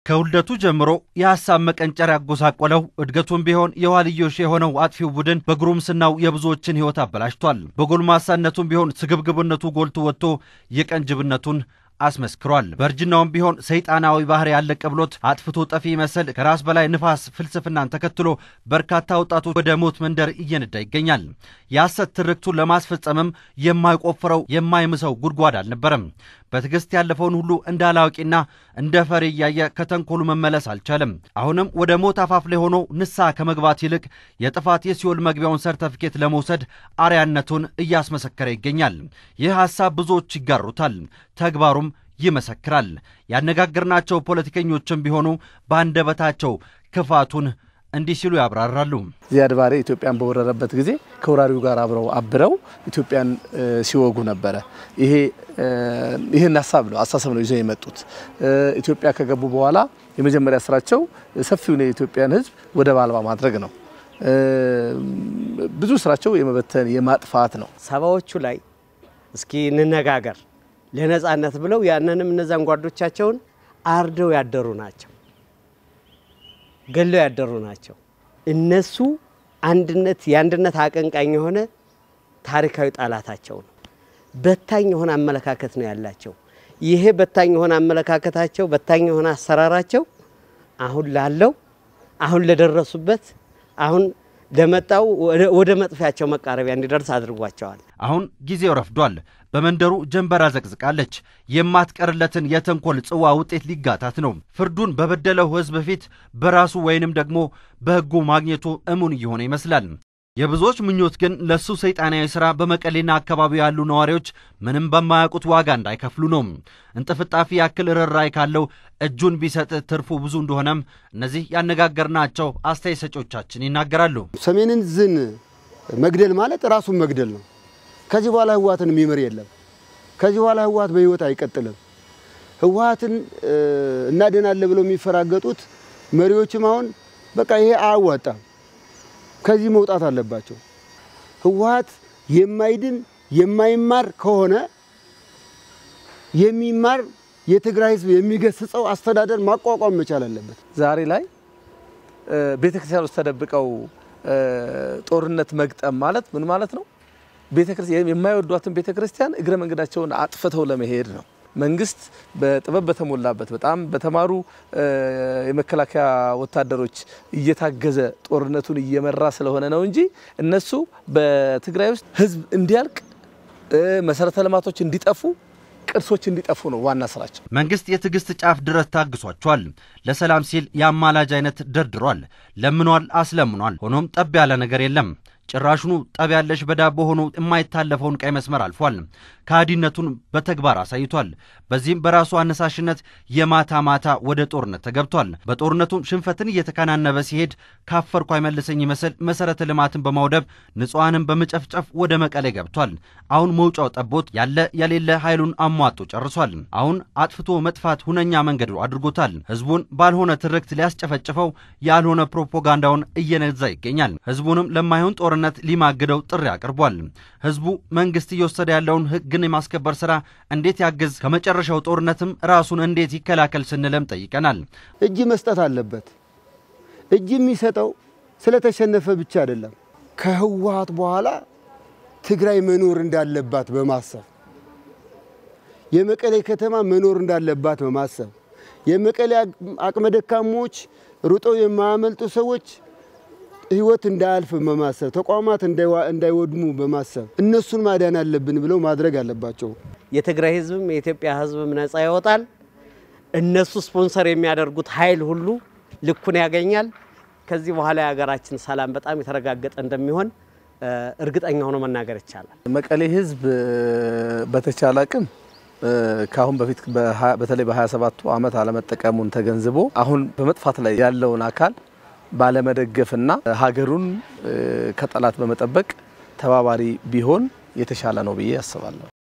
ከውልደቱ ጀምሮ የሐሳብ መቀንጨር ያጎሳቆለው እድገቱም ቢሆን የኋልዮሽ የሆነው አጥፊው ቡድን በጉርምስናው የብዙዎችን ሕይወት አበላሽቷል። በጎልማሳነቱም ቢሆን ስግብግብነቱ ጎልቶ ወጥቶ የቀንጅብነቱን አስመስክሯል። በእርጅናውም ቢሆን ሰይጣናዊ ባህሪ ያለቀ ብሎት አጥፍቶ ጠፊ መሰል ከራስ በላይ ንፋስ ፍልስፍናን ተከትሎ በርካታ ወጣቶች ወደ ሞት መንደር እየነዳ ይገኛል። የሐሰት ትርክቱን ለማስፈጸምም የማይቆፍረው የማይምሰው ጉድጓድ አልነበረም። በትዕግስት ያለፈውን ሁሉ እንደ አላዋቂና እንደ ፈሪ እያየ ከተንኮሉ መመለስ አልቻለም። አሁንም ወደ ሞት አፋፍ ላይ ሆኖ ንስሐ ከመግባት ይልቅ የጥፋት የሲኦል መግቢያውን ሰርተፊኬት ለመውሰድ አርያነቱን እያስመሰከረ ይገኛል። ይህ ሐሳብ ብዙዎች ይጋሩታል፣ ተግባሩም ይመሰክራል። ያነጋገርናቸው ፖለቲከኞችም ቢሆኑ በአንደበታቸው ክፋቱን እንዲህ ሲሉ ያብራራሉ። ዚያድ ባሬ ኢትዮጵያን በወረረበት ጊዜ ከወራሪው ጋር አብረው አብረው ኢትዮጵያን ሲወጉ ነበረ። ይሄ ይህን ሀሳብ ነው አስተሳሰብ ነው ይዘው የመጡት። ኢትዮጵያ ከገቡ በኋላ የመጀመሪያ ስራቸው ሰፊውን የኢትዮጵያን ሕዝብ ወደብ አልባ ማድረግ ነው። ብዙ ስራቸው የመበተን የማጥፋት ነው። ሰባዎቹ ላይ እስኪ እንነጋገር ለነጻነት ብለው ያንንም እነዛን ጓዶቻቸውን አርደው ያደሩ ናቸው ገለው ያደሩ ናቸው። እነሱ አንድነት የአንድነት አቀንቃኝ የሆነ ታሪካዊ ጠላታቸው ነው። በታኝ የሆነ አመለካከት ነው ያላቸው። ይሄ በታኝ የሆነ አመለካከታቸው፣ በታኝ የሆነ አሰራራቸው አሁን ላለው አሁን ለደረሱበት አሁን ለመጣው ወደ መጥፊያቸው መቃረቢያ እንዲደርስ አድርጓቸዋል። አሁን ጊዜው ረፍዷል። በመንደሩ ጀንበር አዘቅዝቃለች። የማትቀርለትን የተንኮል ጽዋ ውጤት ሊጋታት ነው። ፍርዱን በበደለው ሕዝብ ፊት በራሱ ወይንም ደግሞ በሕጉ ማግኘቱ እሙን እየሆነ ይመስላል። የብዙዎች ምኞት ግን ለሱ ሰይጣናዊ ሥራ በመቀሌና አካባቢው ያሉ ነዋሪዎች ምንም በማያውቁት ዋጋ እንዳይከፍሉ ነው። እንጥፍጣፊ ያክል ርኅራኄ ካለው እጁን ቢሰጥ ትርፉ ብዙ እንደሆነም እነዚህ ያነጋገርናቸው አስተያየት ሰጪዎቻችን ይናገራሉ። ሰሜንን ዝን መግደል ማለት ራሱን መግደል ነው። ከዚህ በኋላ ህወሓትን የሚምር የለም። ከዚህ በኋላ ህወሓት በህይወት አይቀጥልም። ህወሓትን እናድናለን ብለው የሚፈራገጡት መሪዎችም አሁን በቃ ይሄ አያዋጣም፣ ከዚህ መውጣት አለባቸው። ህወሓት የማይድን የማይማር ከሆነ የሚማር የትግራይ ህዝብ የሚገስጸው አስተዳደር ማቋቋም መቻል አለበት። ዛሬ ላይ ቤተክርስቲያን ውስጥ ተደብቀው ጦርነት መግጠም ማለት ምን ማለት ነው? ቤተክርስቲያን የማይወዷትን ቤተክርስቲያን እግረ መንገዳቸውን አጥፍተው ለመሄድ ነው። መንግስት በጥበብ በተሞላበት በጣም በተማሩ የመከላከያ ወታደሮች እየታገዘ ጦርነቱን እየመራ ስለሆነ ነው እንጂ እነሱ በትግራይ ውስጥ ህዝብ እንዲያልቅ መሰረተ ልማቶች እንዲጠፉ ቅርሶች እንዲጠፉ ነው ዋና ስራቸው። መንግስት የትዕግስት ጫፍ ድረስ ታግሷቸዋል። ለሰላም ሲል የአማላጅ አይነት ደርድሯል፣ ለምኗል፣ አስለምኗል። ሆኖም ጠብ ያለ ነገር የለም። ጭራሹኑ ጠብ ያለሽ በዳቦ ሆኖ የማይታለፈውን ቀይ መስመር አልፏል። ከሃዲነቱን በተግባር አሳይቷል። በዚህም በራሱ አነሳሽነት የማታ ማታ ወደ ጦርነት ተገብቷል። በጦርነቱም ሽንፈትን እየተከናነበ ሲሄድ ካፈርኩ አይመልሰኝ ይመስል መሰረተ ልማትን በማውደብ ንጹሐንን በመጨፍጨፍ ወደ መቀሌ ገብቷል። አሁን መውጫው ጠቦት ያለ የሌለ ኃይሉን አሟጦ ጨርሷል። አሁን አጥፍቶ መጥፋት ሁነኛ መንገዱ አድርጎታል። ህዝቡን ባልሆነ ትርክት ሊያስጨፈጭፈው ያልሆነ ፕሮፓጋንዳውን እየነዛ ይገኛል። ህዝቡንም ለማይሆን ጦርነት ሊማግደው ጥሪ አቅርቧል። ህዝቡ መንግስት እየወሰደ ያለውን ህግን የማስከበር ስራ እንዴት ያግዝ፣ ከመጨረሻው ጦርነትም ራሱን እንዴት ይከላከል ስንለም ጠይቀናል። እጅ መስጠት አለበት። እጅ የሚሰጠው ስለተሸነፈ ብቻ አይደለም። ከህወሓት በኋላ ትግራይ መኖር እንዳለባት በማሰብ የመቀሌ ከተማ መኖር እንዳለባት በማሰብ የመቀሌ አቅመ ደካሞች ሩጠው የማያመልጡ ሰዎች ህይወት እንዳያልፍ በማሰብ ተቋማት እንዳይወድሙ በማሰብ እነሱን ማዳን አለብን ብለው ማድረግ አለባቸው። የትግራይ ህዝብም የኢትዮጵያ ህዝብም ነጻ ይወጣል። እነሱ ስፖንሰር የሚያደርጉት ኃይል ሁሉ ልኩን ያገኛል። ከዚህ በኋላ የሀገራችን ሰላም በጣም የተረጋገጠ እንደሚሆን እርግጠኛ ሆኖ መናገር ይቻላል። መቀሌ ህዝብ በተቻለ አቅም ከአሁን በፊት በተለይ በ27ቱ ዓመት አለመጠቀሙን ተገንዝቦ አሁን በመጥፋት ላይ ያለውን አካል ባለመደገፍና ሀገሩን ከጠላት በመጠበቅ ተባባሪ ቢሆን የተሻለ ነው ብዬ አስባለሁ።